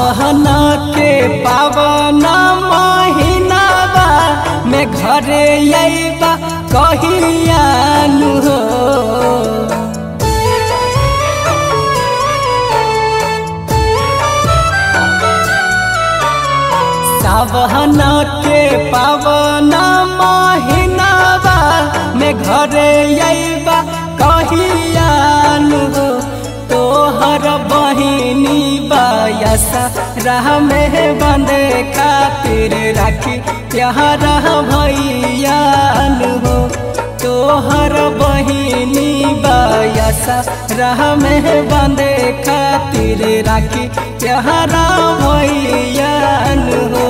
सावहना के पावन महीनाबा में घरे अइबा कहियानु हो सावहना के पावन महीनाबा में घरे अइबा कहियानु हो तोहर बहिनी बायसा राह में बंदे खातिर राखी प्यार भैयान हो तोहर बहिनी बायसा राह में बंदे खातिर राखी प्यार भैयान हो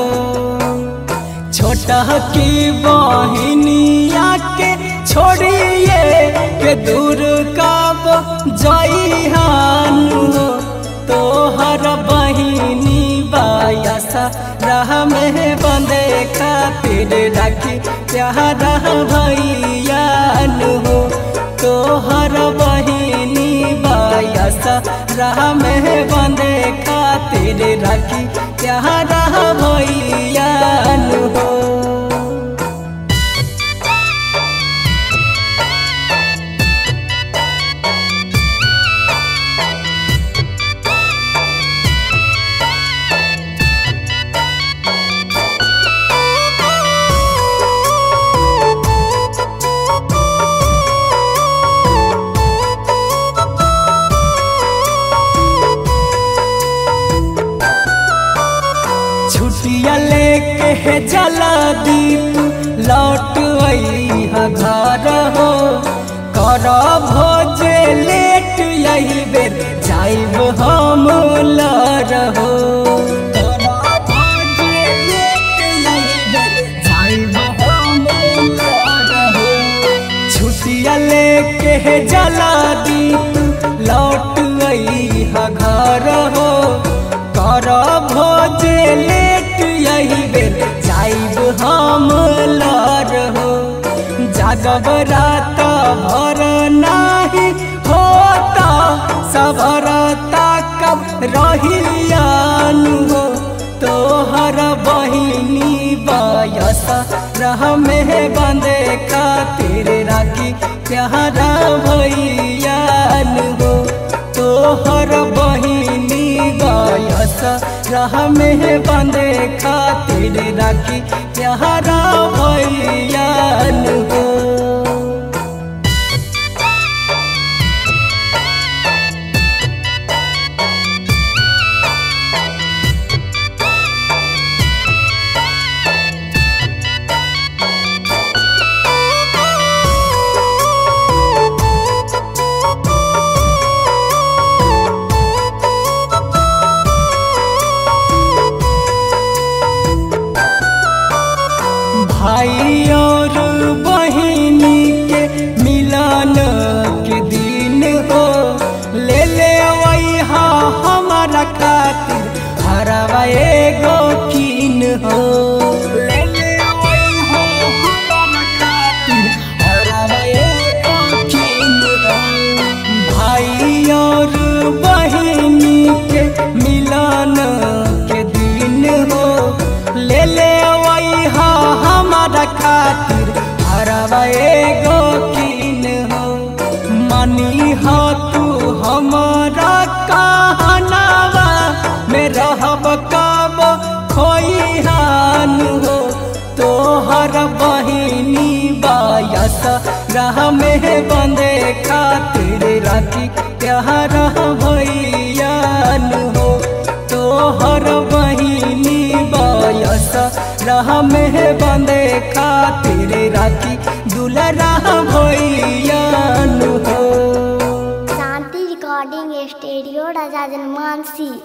छोटा की बहिनिया के छोड़िए के दूर कब जइहान हो तोहर बहिनी बायसा राह में बंदे खातिर राखी प्यार भैयान हो तोहर बहिनी बायसा राह में बंदे खातिर राखी प्यार भैयान हो छुट्टिया लेके है जला दीप लौट अइहा घर हो कर भोजे लेट यही बेर जाइब हम लर हो छुट्टिया लेके है जला दीप लौट अइहा घर हो कर भोजे लेट यही बेर जाइब हम लर हो जागब रात भर नाही होता सबरता कब रहियान हो तोहर बहिनी बयस रह में बंदे खातिर राखी प्यारा भैयान हो तोहर बहिनी गयस राह में बंदे खातिर राखी प्यारा भैयान हो भाई और बहिनी के मिलन के दिन हो ले ले वैहा हमारा खातिर हरवा एगो कीन हो ले ले वैहा हमारा खातिर हरवा एगो कीन हो भाई और बहिनी के मिलन के दिन हो ले ले वैहा हमारा खातिर हरवा एगो कीन हो मनी हो तू हमारा कहनावा में रहब कब खोइहान हो तोहर बहिनी बायस राह में बंदे खातिर राखी प्यार भैयान हो तोहर बहिनी बायस राह में बंदे खातिर राखी दुलरा भैयान हो शांति रिकॉर्डिंग स्टूडियो राजा जनमानसी